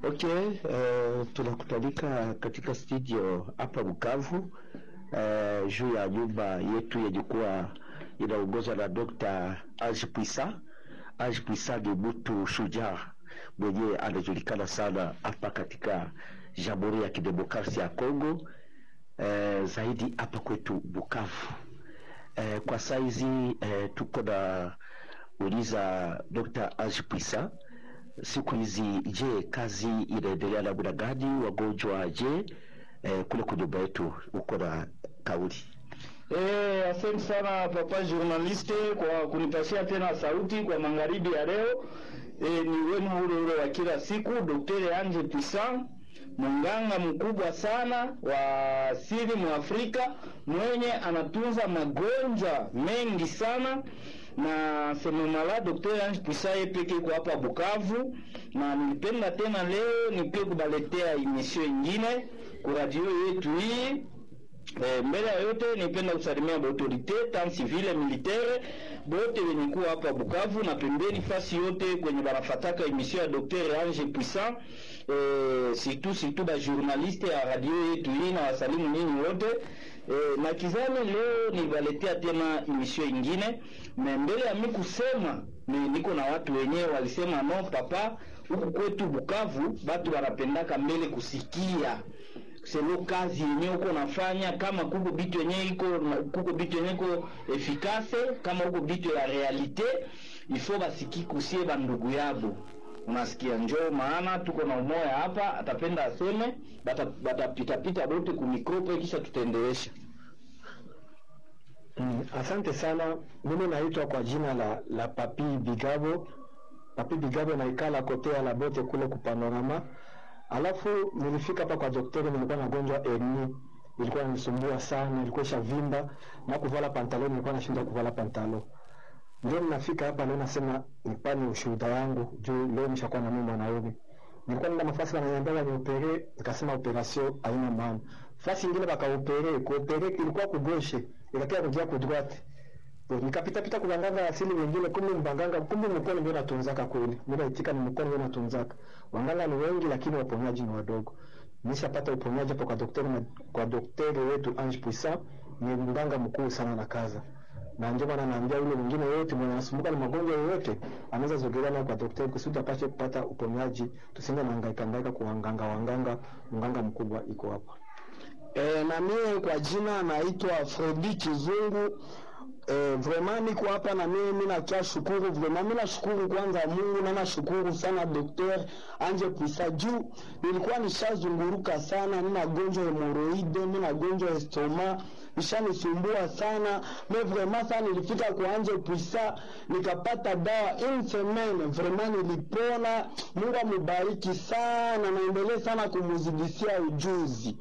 Okay, uh, tunakutalika katika studio hapa Bukavu uh, juu ya nyumba yetu yenye kuwa inaongozwa na Dr. Ange Puisa. Ange Puisa ni mtu shujaa mwenyewe anajulikana sana hapa katika Jamhuri ya Kidemokrasia ya Kongo uh, zaidi hapa kwetu Bukavu. Uh, kwa saizi uh, tuko na uliza Dr. Ange Puisa siku hizi, je, kazi inaendelea namna gani? Wagonjwa je? Eh, kule kwa nyumba yetu uko na kauli Eh, asante sana papa journaliste kwa kunipashia tena sauti kwa magharibi ya leo. Eh, ni wenu ule ule wa kila siku Daktari Ange Puissant, mganga mkubwa sana wa asili mu Afrika mwenye anatunza magonjwa mengi sana na sememala Daktari Ange Puissant yeye peke kwa hapa Bukavu, na nilipenda tena leo nipie kubaletea emission ingine kwa radio yetu hii Eh, mbele ya yote nipenda kusalimia baautorite tant civile militaire bote wenye kuwa hapa Bukavu na pembeni fasi yote kwenye banafataka emission ya Dr. Ange Puissant eh, surtout surtout ba journaliste ya radio yetu hii na wasalimu nyinyi wote eh, na kizani leo nibaletea tena emission ingine na mbele ya mi kusema ni, niko na watu wenyewe walisema no papa, huku kwetu Bukavu batu wanapendaka mbele kusikia selo kazi yenyewe uko nafanya, kama kuko bitu yenyewe iko kuko bitu yenyewe iko efikase, kama huko bitu ya realite ifo basiki kusie bandugu yabo unasikia, njoo maana tuko na umoya hapa, atapenda aseme batapita pita bote kumikropo, kisha tutaendelesha. Mm, asante sana. Mimi naitwa kwa jina la, la Papi Bigabo. Papi Bigabo naikala kotea la bote kule kupanorama Alafu nilifika hapa kwa daktari, nilikuwa na gonjwa hernia, ilikuwa inanisumbua sana, ilikuwa ishavimba na kuvala pantalo, nilikuwa nashinda kuvala pantalo. Ndio ninafika hapa leo, nasema nipane ushuhuda wangu juu leo nishakuwa na mimi mwanaume. Nilikuwa nenda mafasi wananiambia ni opere, nikasema operation haina maana. Fasi nyingine baka opere, ku opere ilikuwa kugoshe, ikakia kujia ku droite. Nikapita pita kwa waganga asili wengine, kumbe mbanganga, kumbe mkono ndio natunzaka kweli. Mimi naitika ni mkono ndio natunzaka. Waganga ni wengi lakini waponyaji ni wadogo. Nishapata uponyaji hapo kwa daktari na kwa daktari wetu Ange Puissant, ni mganga mkuu sana na kaza. Na ndio maana naambia yule mwingine yote mwenye anasumbuka na magonjwa yoyote anaweza zogelea na kwa daktari kusudi apate kupata uponyaji. Tusiende na hangaika hangaika kwa waganga waganga, mganga mkubwa iko hapa. E, na mimi kwa jina naitwa Fredi Kizungu. Eh, vraiment niko hapa na mimi mimi nakia shukuru vraiment, mimi nashukuru kwanza Mungu na nashukuru sana Dr. Ange Puissant juu nilikuwa nishazunguruka sana, nina gonjwa hemoroide, nina gonjwa estoma nishanisumbua sana me vraiment sana, nilifika kwa Ange Puissant nikapata dawa une semaine, vraiment nilipona. Mungu amubariki sana, naendelee sana kumuzidishia ujuzi.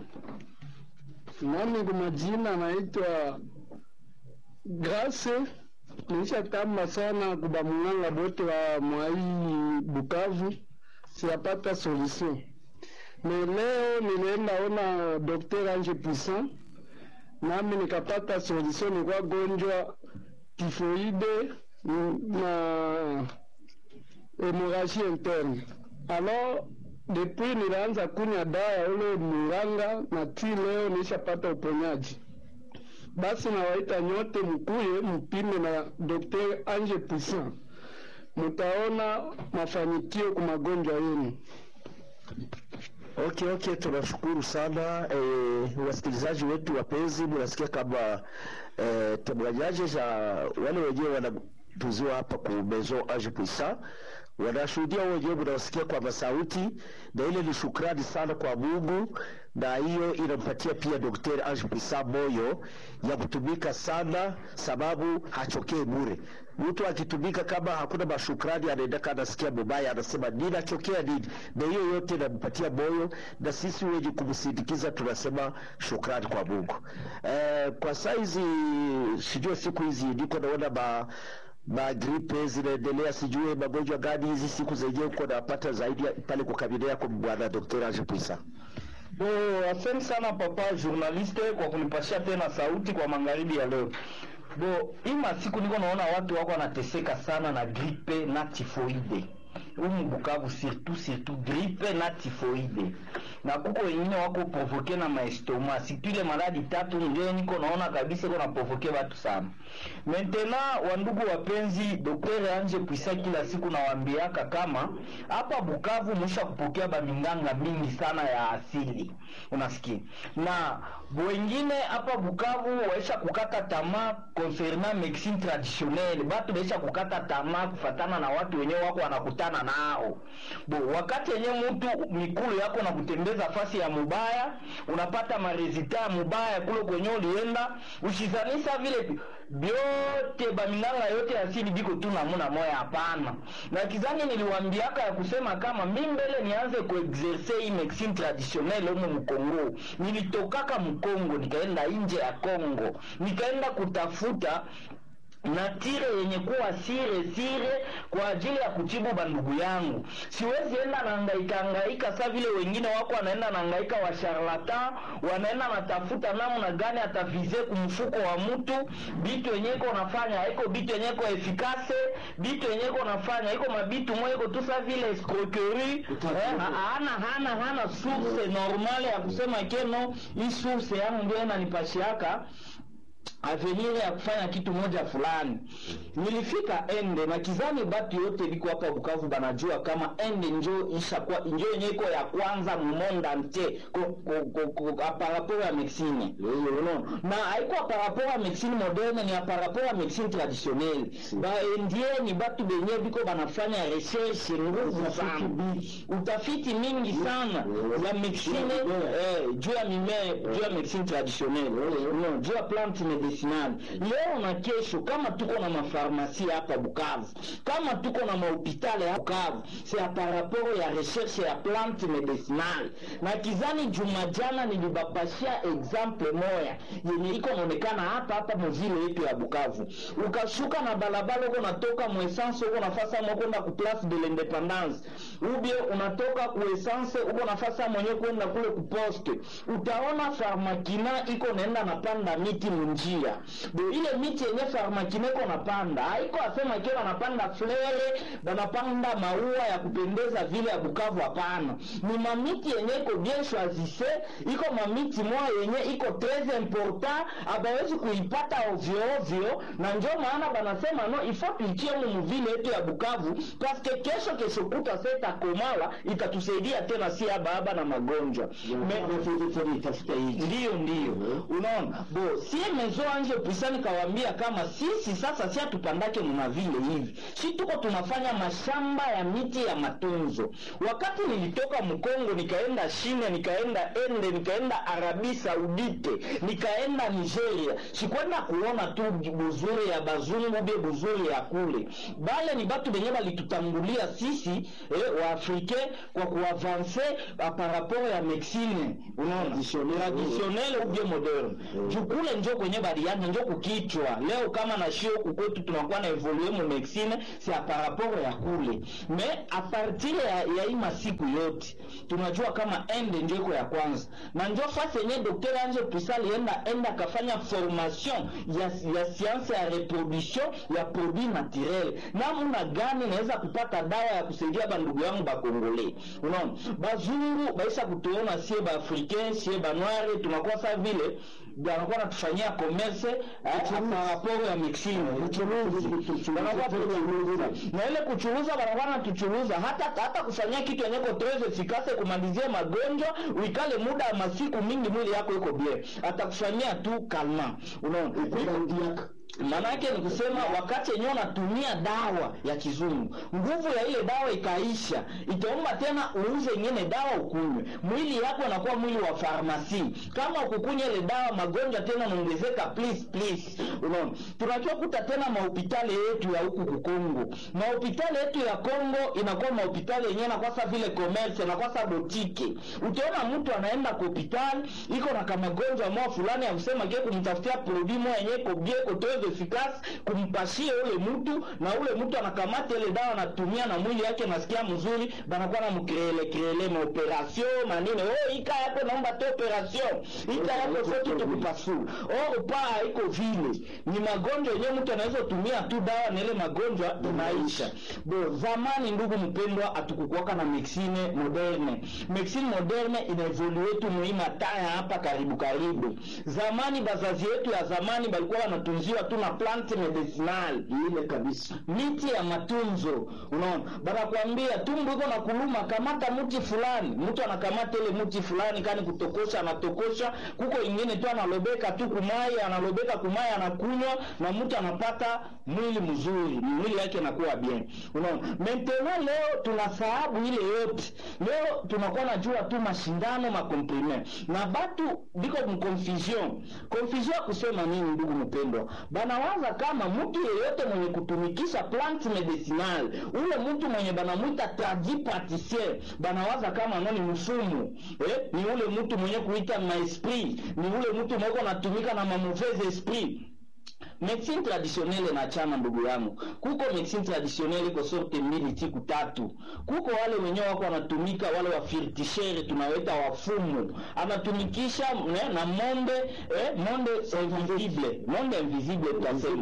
Nami kwa majina naitwa Grace nilishatamba sana kuba munganga bote wa mwai Bukavu, siyapata solution. Me leo nilienda ona Dr. Ange Puissant, nami nikapata solution. Nilikuwa gonjwa tifoide na hemorragie interne. Alors depuis nilianza kunywa dawa ya ule munganga na ti leo nilishapata uponyaji. Basi nawaita nyote mkuye mpime na Dr. Ange Puissant, mutaona mafanikio kwa magonjwa yenu. Okay, okay, tunashukuru sana eh, wasikilizaji wetu wapenzi, mnasikia kama eh, temoignages za wale wenyewe wanatuziwa hapa ku Maison Ange Puissant wanashuhudia wenyewe, mnawasikia kwa masauti, na ile ni shukrani sana kwa Mungu, na hiyo inampatia pia Daktari Ange Puissant moyo ya kutumika sana, sababu hachokee bure. Mtu akitumika kama hakuna mashukrani, anaenda anasikia mubaya, anasema ninachokea nini, na hiyo yote inampatia moyo, na sisi wenye kumsindikiza tunasema shukrani kwa Mungu. Eh, kwa saizi sijua siku hizi niko naona ba magripe zinaendelea, sijue magonjwa gani hizi siku zenyewe uko napata zaidi pale kwa kabine yako bwana Dr. Ange Puissant? Bo, asante sana papa journaliste kwa kunipashia tena sauti kwa magharibi ya leo. Bo, hii masiku niko naona watu wako wanateseka sana na gripe na tifoide. umu Bukavu surtout surtout gripe na typhoide na kuko wengine wako provoke na maestoma surtout ile maladi tatu ndio niko naona kabisa iko na provoke watu sana. Maintenant wandugu wapenzi, Dr. Anje Pwisa kila siku nawaambiaka kama hapa Bukavu mwisha kupokea baminganga mingi sana ya asili, unasikia na wengine hapa Bukavu waisha kukata tamaa concernant medicine traditionnelle, batu baisha kukata tamaa kufatana na watu wenyewe wako wanakutana nao bo, wakati yenyewe mtu mikulu yako na kutembeza fasi ya mubaya, unapata marezita ya mubaya kule kwenye ulienda, ushizanisa vile byote baminganga yote ya asili biko tu namuna moya. Hapana, na kizani niliwambiaka ya kusema kama mi mbele nianze kuexerce hii medicine traditionnelle humu Mkongo, nilitokaka Mkongo nikaenda nje ya Kongo nikaenda kutafuta na tire yenye kuwa sire sire kwa ajili ya kutibu bandugu yangu. Siwezi enda nahangaika hangaika sa vile wengine wako wanaenda nahangaika, wa charlatan wanaenda natafuta namna gani atavize kumfuko wa mtu. Bitu yenye iko nafanya iko bitu yenye iko efikase, bitu yenye iko nafanya iko mabitu moyo iko tu sa vile escroquerie eh, hana hana hana source normale ya kusema keno hii source yangu ndio inanipashiaka avenir ya kufanya kitu moja fulani. Nilifika ende na kizani batu yote biko hapa Bukavu banajua kama ende njo ishakuwa njo yenye iko ya kwanza mu monde entier ko ko ko par rapport ya medicine no na haiko par rapport ya medicine moderne, ni par rapport ya medicine traditionnelle. Ba endie ni batu benye biko banafanya recherche nguvu sana, utafiti mingi sana ya medicine eh, juu ya mimea, juu ya medicine traditionnelle no, juu ya plante medicinal. Leo na kesho, kama tuko na mafarmasi hapa Bukavu, kama tuko na mahopitali hapa Bukavu, c'est par rapport ya recherche ya plante medicinal. Na kizani juma jana nilibapashia example moya yenye iko naonekana hapa hapa mvile yetu ya Bukavu. Ukashuka na balabala uko natoka mu essence uko nafasa mwa kwenda ku place de l'independance, ubie unatoka ku essence uko nafasa mwenye kwenda kule ku poste, utaona farmakina iko naenda napanda miti munjia bo ile miti yenye farmakina iko napanda haiko asema kio banapanda flere banapanda maua ya kupendeza vile ya Bukavu. Hapana, ni mamiti yenye iko bien choisisse, iko mamiti moya yenye iko tres important, abawezi kuipata ovyo ovyo, na njo maana banasema no ifo tuitie mu muvile yetu ya Bukavu paske kesho kesho kuta seta komala itatusaidia tena si ababa na magonjwa ndiyo ndiyo, unaona bo sie mezo anje pisani kawambia kama sisi sasa si atupandake muna vile hivi, si tuko tunafanya mashamba ya miti ya matunzo. Wakati nilitoka Mkongo nikaenda Shine, nikaenda Ende, nikaenda Arabi Saudite, nikaenda Nigeria, sikwenda kuona tu buzuri ya bazungu bie buzuri ya kule, bale ni batu benye balitutangulia sisi eh, wa Afrike kwa kuavanse par rapport ya medicine, unaona traditionnel ou bien moderne jukule njo kwenye balianja njo kukichwa leo kama na shio kukwetu tunakuwa na evolue mu medicine si par rapport ya kule me a partir ya, ya hii masiku yote tunajua kama ende njo iko ya kwanza na njo fasi yenye Dr. Ange Pisa alienda enda akafanya formation ya, ya science ya reproduction ya produit naturel, namna gani naweza kupata dawa ya kusaidia bandugu yangu bakongole. Unaona bazungu baisha kutuona sie ba africain sie ba noir tunakuwa sa vile banakuwa natufanyia commerce par rapport ya mixing na ile kuchuruza, banakuwa natuchuruza hata hata kufanyia kitu yenye ko tres efficace kumalizia magonjwa, uikale muda wa masiku mingi, mwili yako iko bien, atakufanyia tu kalma, unaona Manake ni kusema wakati yenyewe unatumia dawa ya kizungu, nguvu ya ile dawa ikaisha, itaomba tena uuze ingine dawa ukunywe. Mwili yako unakuwa mwili wa farmasi. Kama ukukunywa ile dawa, magonjwa tena naongezeka, please please. Unaona, tunajua kuta tena mahopitali yetu ya huku Kongo, mahopitali yetu ya Kongo inakuwa mahopitali yenyewe inakuwa sa vile commerce, inakuwa sa botike. Utaona mtu anaenda kwa hospitali iko na kama gonjwa moja fulani ya kusema ke kumtafutia produit moja yenyewe ko bien ko efficace kumpashia ule mtu na ule mtu anakamata ile dawa anatumia na mwili yake nasikia mzuri banakuwa na mkrele krele maoperation manini oh ika yako naomba tu operation ika yako sote tukupasua oh pa haiko vile ni magonjwa yenyewe mtu anaweza tumia tu dawa na ile magonjwa inaisha bo zamani ndugu mpendwa hatukukuwaka na medicine moderne medicine moderne inaevolue tu muhimu taya hapa karibu karibu zamani bazazi yetu ya zamani balikuwa wanatunziwa tu na plant medicinal ile kabisa miti ya matunzo unaona banakwambia tumbo iko na kuluma kamata mti fulani mtu anakamata ile mti fulani kani kutokosha anatokosha kuko ingine tu analobeka tu kumai analobeka kumai anakunywa na mtu anapata mwili mzuri mwili yake inakuwa bien unaona maintenant leo tunasahabu ile yote leo tunakuwa najua tu mashindano makomprime na batu biko mconfusion confusion ya kusema nini ndugu mpendwa banawaza kama mtu yeyote mwenye kutumikisha plant medicinal ule mtu mwenye banamwita tradi praticien banawaza kama no ni mfumu eh? ni ule mtu mwenye kuita maesprit ni ule mtu mwenye natumika na mamauvaise esprit medicine traditionnelle na chama ndugu yangu kuko medicine traditionnelle iko sorte mbili tiku tatu kuko wale wenyewe wako wanatumika wale wafirtishere tunaweta wafumu anatumikisha ne, na monde eh, monde invisible monde invisible tutasema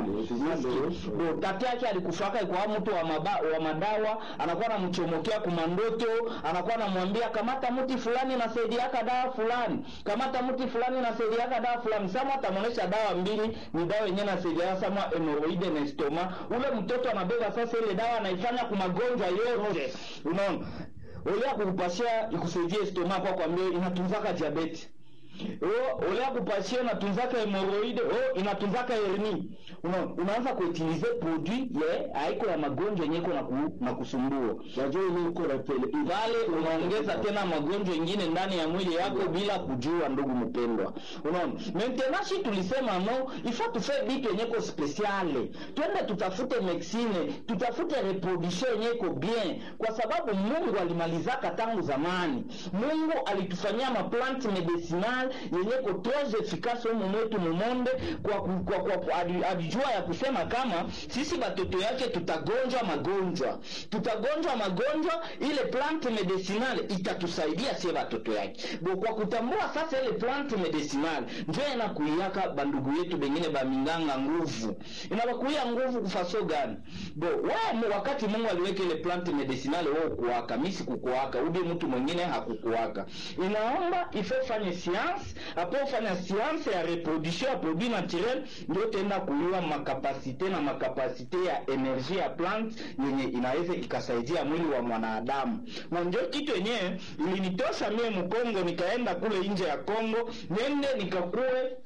bo tate yake alikufaka ikuwa mtu wa, maba, wa madawa anakuwa anamchomokea kumandoto anakuwa anamwambia kamata mti fulani nasaidiaka dawa fulani kamata mti fulani nasaidiaka dawa fulani sama atamwonyesha dawa mbili ni dawa yenyewe nasaidia sama hemoroide na stoma ule mtoto anabeba sasa ile dawa anaifanya kwa magonjwa yote unaona olea kukupasia ikusaidie stoma kwa kwambia inatunzaka diabeti oh, olea kupasia inatunzaka hemoroide oh, inatunzaka herni una, unaanza kuutilize produit ye haiko ya magonjwa yenye iko na, ku, na kusumbua najua ile iko na pele pale unaongeza tena magonjwa ingine ndani ya mwili yako bila kujua ndugu mpendwa unaona maintenant si tulisema no ifo tufe bitu yenye ko spesiale twende tutafute medicine tutafute reproduction yenye iko bien kwa sababu mungu alimalizaka tangu zamani mungu alitufanyia maplant medicinal yenye ko tres efficace humu mwetu mumonde kwa, kwa, kwa, kwa, kwa adi- alijua ya kusema kama sisi batoto yake tutagonjwa magonjwa tutagonjwa magonjwa ile plant medicinal itatusaidia sie batoto yake bo kwa kutambua sasa ile plant medicinal njo inakuiaka bandugu yetu bengine baminganga nguvu inabakuia nguvu kufaso gani bo we wakati mungu aliweka ile plant medicinal wewe kuwaka misi kukuwaka udi mtu mwingine hakukuwaka inaomba ifo fanye science apo fanya science ya reproduction ya produit naturel ndio tenda kuliwa makapasite na makapasite ya energie ya plant yenye inaweza ikasaidia mwili wa mwanadamu na ndio kitu yenyewe ilinitosha mie mkongo nikaenda kule nje ya kongo nende nikakuwe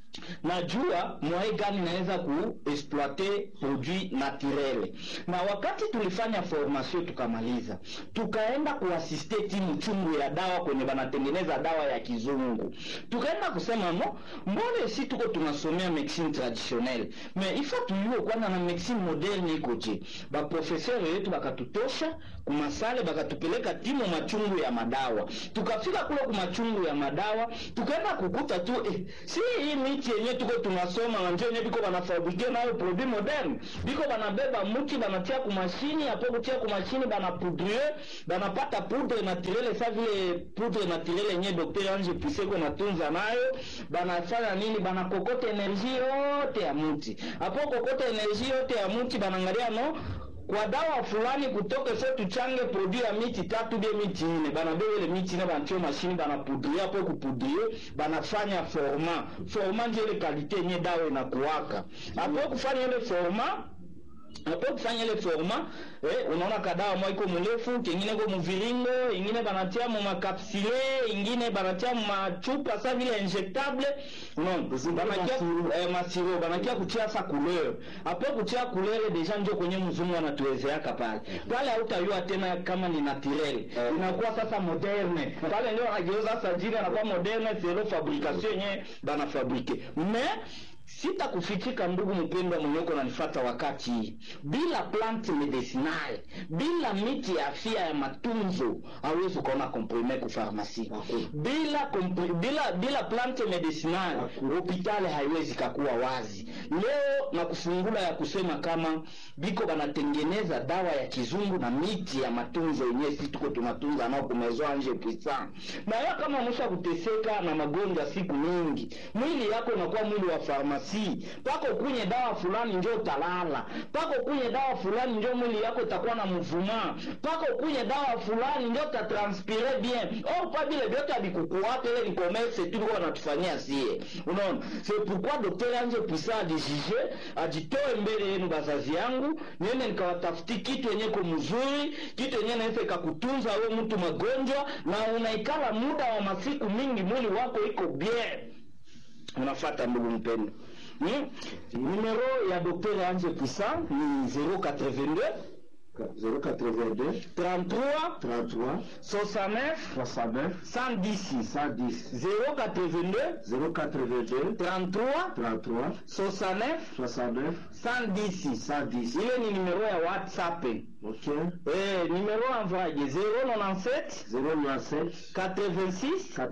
najua mwae gani naweza kuexploite produit naturel na wakati tulifanya formation tukamaliza tukaenda kuasiste timu chungu ya dawa kwenye banatengeneza dawa ya kizungu tukaenda kusema no mbone si tuko tunasomea medicine traditionnelle me ifo tuyuo kwanza na medicine moderne ikoje baprofeseur yetu bakatutosha kumasale bakatupeleka timu machungu ya madawa tukafika kule kumachungu ya madawa tukaenda kukuta tu eh, si hii miti yenye tuko tunasoma na njo yenye biko banafabrike nayo produit moderne biko banabeba muti banatia kumashini apo kutia kumashini banapudrie banapata poudre naturele sa vile poudre naturele yenye docteur ange piseko natunza nayo banafanya nini banakokota energie yote ya muti apo kokota energie yote ya muti banangalia no kwa dawa fulani kutoka so tuchange produit ya miti tatu bie miti ine banabeba ile miti ine banatio mashini banapudrie apo kupudrie banafanya forma forma ndio ile kalite yenye dawa inakuwaka apo kufanya ile forma apo kufanya ile forma eh, unaona kadawa mwa iko mrefu kingine ko muviringo ingine banatia mu makapsule ingine banatia mu machupa sa vile injectable unaona banakia eh, masiro banakia kutia sa couleur apo kutia couleur deja ndio kwenye mzungu anatuwezeaka pale pale hautayua tena kama ni naturel inakuwa sasa moderne pale ndio anageuza sasa jina anakuwa moderne zero fabrication yenye banafabrike mais sitakufichika ndugu mpendwa mwenye uko nanifata wakati hii bila plant medicinal bila miti ya afya ya matunzo hauwezi ukaona komprime ku farmasi bila, kompri- bila bila plant medicinal hospitali haiwezi kakuwa wazi leo na kufungula ya kusema kama biko banatengeneza dawa ya kizungu na miti ya matunzo yenyewe si tuko tunatunza nao kumezwa nje pisa na wewe kama umesha kuteseka na magonjwa siku nyingi mwili yako unakuwa mwili wa farmasi pako kunye dawa fulani njo utalala pako kunye dawa fulani njo mwili yako itakuwa na mvuma pako kunye dawa fulani njo utatranspire bien or pa vile vyote avikukuwaka ile ni commerce tu liko wanatufanyia sie unaona c'est pourquoi docteur anje puisa ajijije ajitoe mbele yenu bazazi yangu niende nikawatafuti kitu yenye ko mzuri kitu yenye naweza ikakutunza wewe mtu magonjwa na unaikala muda wa masiku mingi mwili wako iko bien unafata ndugu mpendo hmm? numero ya docteur anje puisa ni 082 082 33 33 69 69 110 110 082 082 33 33 69 69 110 110 ile ni numero ya whatsapp ok eh, numero envoyé 097 097 86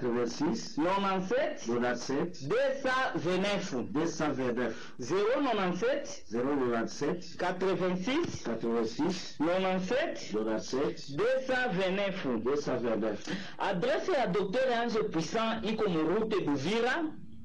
86 97 97 229 229 097 097 86 86 97 97 229 229 adrese ya Dr. Ange Puissant iko murute Buvira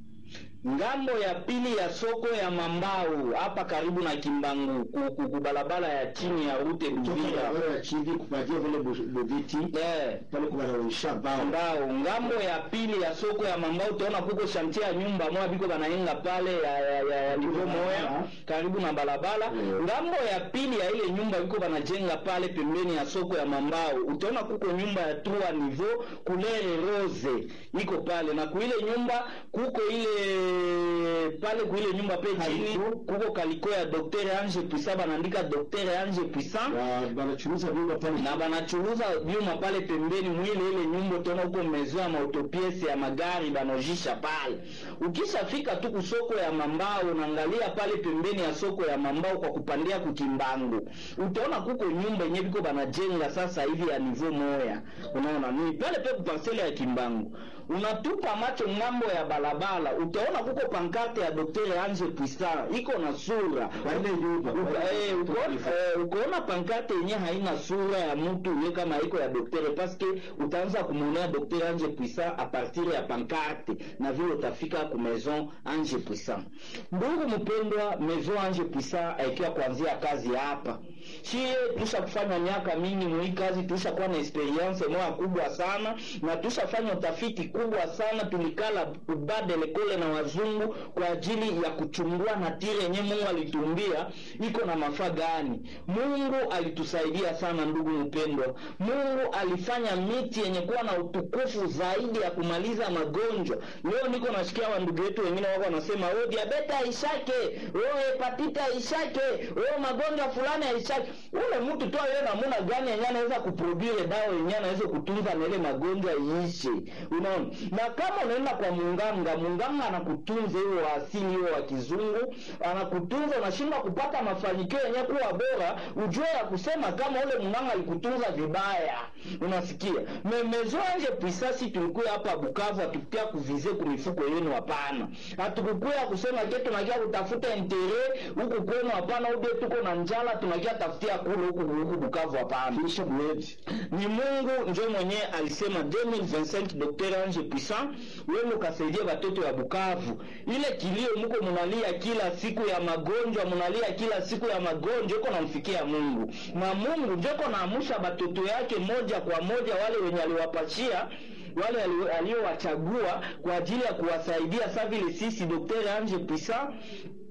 ngambo ya pili ya soko ya Mambau hapa karibu na Kimbangu ku- ku- kubalabala ya chini ya rute Buvira Toka ya chini kupatia vile bu- bubiti eh pale kunaisha bao Mambau ngambo ya pili ya soko ya Mambau utaona kuko shantia ya nyumba moja biko banaenga pale ya, ya, ya, ya nivo moya karibu na balabala Mm. ngambo ya pili ya ile nyumba biko banajenga pale pembeni ya soko ya Mambau utaona kuko nyumba ya trois niveau couleur rose iko pale na kuile nyumba kuko ile pale kuile nyumba pe chini Kaliko. kuko kaliko ya Dr. Ange Puissant banaandika Dr. Ange Puissant Wa- banachuruza vyumba pale na banachuruza vyuma pale pembeni mwile ile nyumba utaona huko mezo ya maautopiese ya magari banojisha pale ukishafika tu kusoko ya mambao unaangalia pale pembeni ya soko ya mambao kwa kupandia kukimbangu utaona kuko nyumba yenye biko banajenga sasa hivi ya nivo moya unaona ni pale pe kuparsele ya kimbangu unatupa macho ngambo ya balabala utaona kuko pankarte ya Dr. Ange Puissant iko na sura Kwa ile nyumba, kwa Uka- ile- eh, ukaona eh, ukaona pankarte yenye haina sura ya mtu ule kama iko ya doktere paske utaanza kumwonea doktere Ange Puissant a partir ya pankarte na vile utafika ku maison Ange Puissant. Ndugu mpendwa, maison Ange Puissant aikiwa kuanzia kazi hapa shie tusha kufanya miaka mingi mwii kazi tusha kuwa na experience moya kubwa sana na tushafanya utafiti kubwa sana tulikala ubade lekole na wazungu kwa ajili ya kuchungua natire yenye mungu alitumbia iko na mafaa gani mungu alitusaidia sana ndugu mpendwa mungu alifanya miti yenye kuwa na utukufu zaidi ya kumaliza magonjwa leo niko nasikia wandugu wetu wengine wako wanasema oh, diabeta haishake oh, hepatita haishake oh, magonjwa fulani haishake ule mtu tu awe namuna gani yenye anaweza kuprodure dawa yenye anaweza kutunza na ile magonjwa iishe unaona na kama unaenda kwa munganga munganga anakutunza hiyo wa asili hiyo wa kizungu anakutunza unashindwa kupata mafanikio yenye kuwa bora ujue ya kusema kama ule munganga alikutunza vibaya unasikia memezoanje pisasi tulikuya hapa bukavu hatukukia kuvize kumifuko yenu hapana hatukukuya kusema ke tunakia kutafuta intere huku kwenu hapana ube tuko na njala tunakia tafutia kule huku huku bukavu hapana kisha mwezi ni mungu njo mwenye alisema 2025 dr ange puissant wenu kasaidia watoto ya bukavu ile kilio muko munalia kila siku ya magonjwa munalia kila siku ya magonjwa iko namfikia mungu na mungu njoko naamusha batoto yake moja kwa moja wale wenye aliwapachia wale ali- aliowachagua kwa ajili ya kuwasaidia sa vile sisi dr ange puissant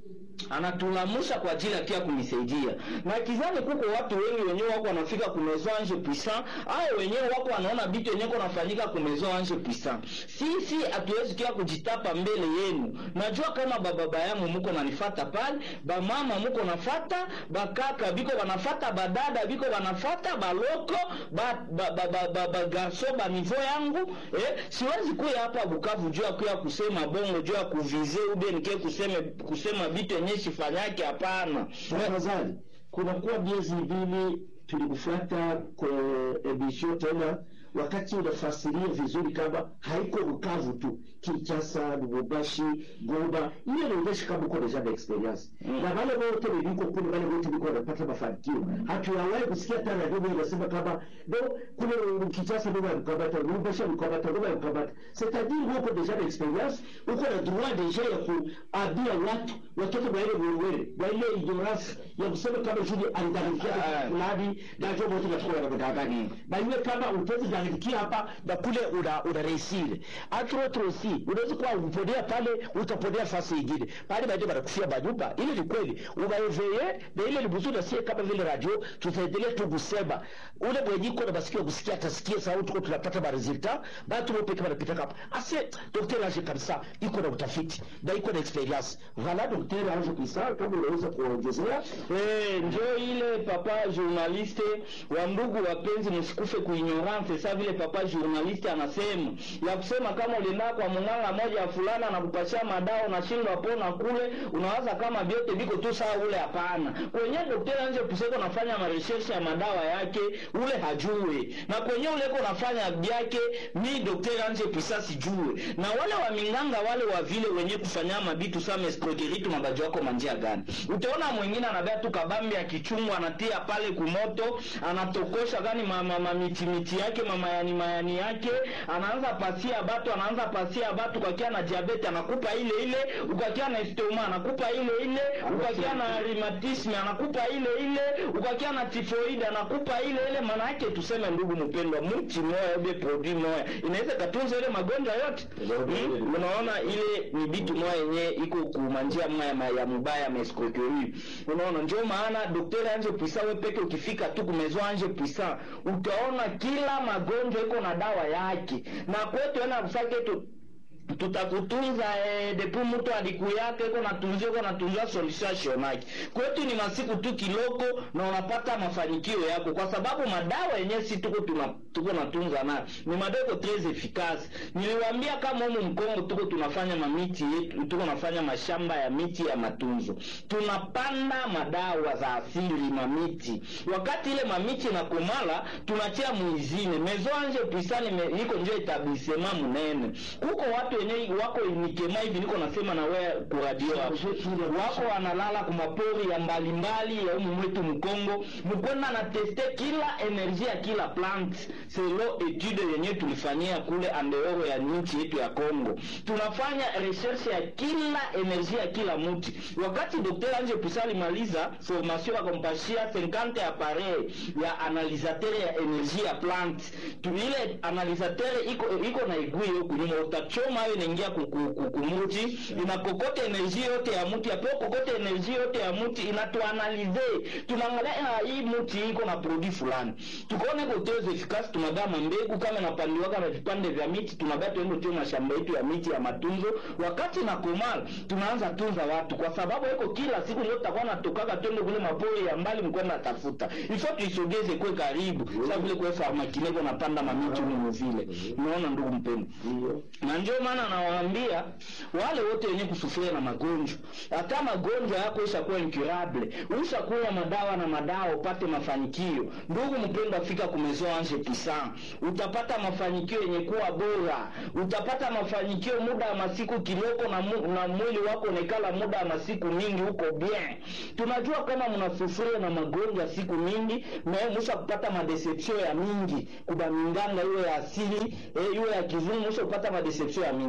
anatulamusha kwa ajili ya pia kunisaidia na kizani kuko watu wengi wenyewe wako wanafika ku maison ange puissant au wenyewe wako wanaona vitu wenyewe kunafanyika ku maison ange puissant sisi hatuwezi kia kujitapa mbele yenu najua kama bababa yangu muko nanifata pale bamama muko nafata bakaka biko banafata badada biko banafata baloko ba, ba, ba, ba, ba, ba garso ba nivo yangu eh, siwezi kuya hapa Bukavu juu ya kuya kusema bongo juu ya kuvize ube nike kuseme kusema vitu yenyewe sifanyake hapana tafadhali kunakuwa miezi mbili tulikufuata kwa emission tena wakati unafasiria vizuri kama haiko Bukavu tu, Kinshasa, Lubumbashi, Goma, ile inaonyesha kama uko deja na experience Mm. na wale wote niliko kule, wale wote niko wanapata mafanikio. Hatuyawahi kusikia hata radio moja inasema kama no, kule Kinshasa ndio alikamata, Lubumbashi alikamata, Goma alikamata. C'est-à-dire uko deja na experience, uko na droit deja ya kuambia watu watoke mwa ile wewe, mwa ile ignorance ya kusema kama Julie alidanganyika Ah. fulani na ndio wote tunachukua na kudanganya. Na iwe kama utaweza kudanganyikia hapa na kule una una reisile. Entre autres aussi, unaweza kuwa uponea pale utaponea fasi nyingine. Pale baadaye wanakufia manyumba. Ile ni kweli. Unaeveye na ile ni mzuri na sie kama vile radio tutaendelea tu kusema. Ule mwenye iko na masikio kusikia atasikia sauti kwa tunapata ma resultat. Batu wote kama napita hapa. Ase daktari aje kabisa iko na utafiti na iko na experience. Vala daktari aje kabisa kama unaweza kuongezea Eh, njo ile papa journaliste wa ndugu wapenzi, msikufe kuignorance. Sa vile papa journaliste anasema ya kusema kama ulienda kwa munganga moja ya fulana anakupatia madawa unashindwa pona kule, unawaza kama vyote viko tu sawa. Ule hapana, kwenye daktari anje puseko nafanya maresearch ya madawa yake, ule hajue, na kwenye ule ko nafanya byake, mi daktari anje pusa sijue, na wale wa minganga wale wa vile wenye kufanya mabitu sama escroquerie tu mabaji wako manjia gani? Utaona mwingine anabea tu kabambi ya kichungu anatia pale kumoto, anatokosha gani mama ma, miti miti yake mamayani mayani yake, anaanza pasia batu, anaanza pasia batu, ukakia na diabete anakupa ile ile, ukakia na estoma anakupa ile ile, ukakia na rheumatisme anakupa ile ile, ukakia na tifoide anakupa ile ile. Maana yake tuseme, ndugu mpendwa, mti moya ube produit moya inaweza katunza ile magonjwa yote hmm? Unaona ile ni bitu moya yenye iko kumanjia moya ma- ya mubaya mescroquerie unaona ndio maana daktari anje puisa we peke ukifika tu kumezo anje puisa utaona kila magonjwa iko na dawa yake na kwetu ena kusake tu tutakutunza eh, depuis mtu alikuyaka iko natunzia iko natunzia solution yake kwetu ni masiku tu kiloko na unapata mafanikio yako kwa sababu madawa yenyewe si tuko tuna tuko natunza nayo ni madawa tres efficace niliwaambia kama humu mkongo tuko tunafanya mamiti yetu tuko nafanya mashamba ya miti ya matunzo tunapanda madawa za asili mamiti wakati ile mamiti inakomala tunatia muizine mezo anje pisani me, iko njo etablissement munene kuko watu wenye wako nikema hivi niko nasema na wewe ku radio hapo wako wanalala kumapori ya mbalimbali ya umu mwetu mkongo mkwenda na teste kila energie ya kila plant selo etude yenye tulifanyia kule andeoro ya nchi yetu ya Kongo tunafanya recherche ya kila energie ya kila mti wakati Dr. Anje Pusa alimaliza formation akampashia 50 appareil ya analisateur ya energie ya plant tu ile analisateur iko iko na igui huku nyuma utachoma hiyo inaingia ku- ku- ku- kumuti inakokota energie yote ya mti apo kokota energie yote ya mti inatuanalize tunaangalia ah, hii mti iko na produit fulani tukaone iko tres efficace tunagama mbegu kama inapandiwaka na vipande vya miti tunabaya tuende tio mashamba yetu ya miti ya matunzo wakati na komala tunaanza tunza watu kwa sababu iko kila siku ndio tutakuwa natokaka twende kule mapori ya mbali mkwenda tafuta ifo tuisogeze kwe karibu sasa vile kwe farmakineko napanda mamiti humu vile unaona ndugu mpendwa na ndio maana nawaambia wale wote wenye kusufuria na magonjwa hata magonjwa yako ishakuwa incurable ushakunywa madawa na madawa upate mafanikio ndugu mpendwa fika kumezo anje pisan utapata mafanikio yenye kuwa bora utapata mafanikio muda wa masiku kiloko na, mu, na mwili wako unekala muda wa masiku mingi huko bien tunajua kama mnasufuria na magonjwa siku mingi na musha kupata madeception ya mingi kuba minganga iwe ya asili eh, iwe ya kizungu musha kupata madeception ya mingi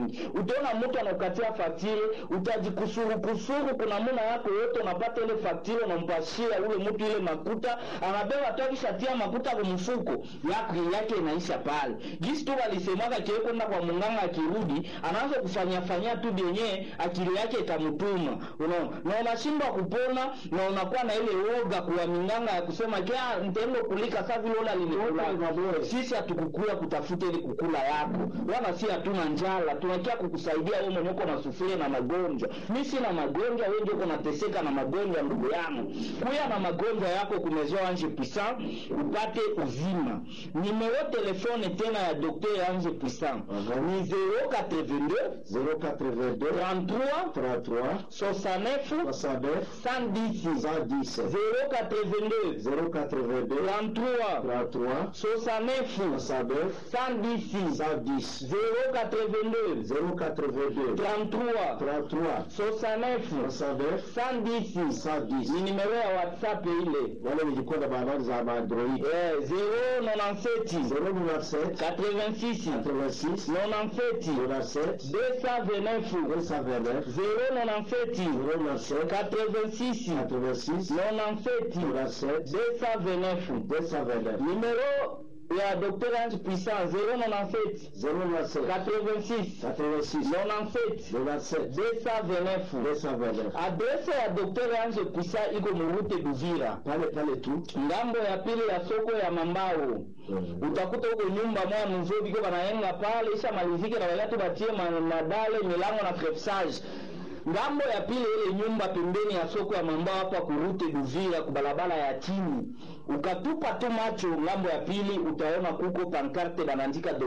mingi. Utaona mtu anakukatia faktire, utajikusuru kusuru, kuna muna yako yote, unapata ile faktire, unampashia ule mtu ile makuta, anabeba tu, akishatia makuta kwa mfuko yake yake inaisha pale. Jinsi tu walisemaga kile kwenda kwa munganga, akirudi anaanza kufanya fanyia tu vyenye akili yake itamtuma, unaona, na unashindwa kupona na unakuwa na ile woga kwa minganga ya kusema kia nitaenda kulika sasa vile ona linikula. Sisi hatukukuya kutafuta ili kukula yako, wala si hatuna njala, tunakia kukusaidia wewe mwenye uko na sufuria na magonjwa. Mimi sina magonjwa, wewe ndio uko nateseka na magonjwa, ndugu yangu. Kuya na magonjwa yako kumezoa Ange Puissant upate uzima. Nimero telefone tena ya Dr. Ange Puissant ni 082 082 33 33 69 69 110 110 082 082 33 33 69 69 110 110 082 082 33 33 69 69 110 110 ni nimero ya WhatsApp ile wale nilikuwa na habari za Android eh 097 097 86 86 97 97 229 229 097 097 86 86 97 97 229 229 numéro ya Dr Ange Puissant 097 097 86 86 97 97 229 229 adrese ya Dr Ange Puissant iko murute Duvira pale pale tu ngambo ya pili ya soko ya Mambao utakuta huko nyumba moya mzuri biko banayenga pale isha malizike na wala tu batie ma- madale milango na crepsage ngambo ya pili ile nyumba pembeni ya soko ya Mambao hapa kurute Duvira kubalabala ya chini ukatupa tu macho ngambo ya pili utaona kuko pankarte banaandika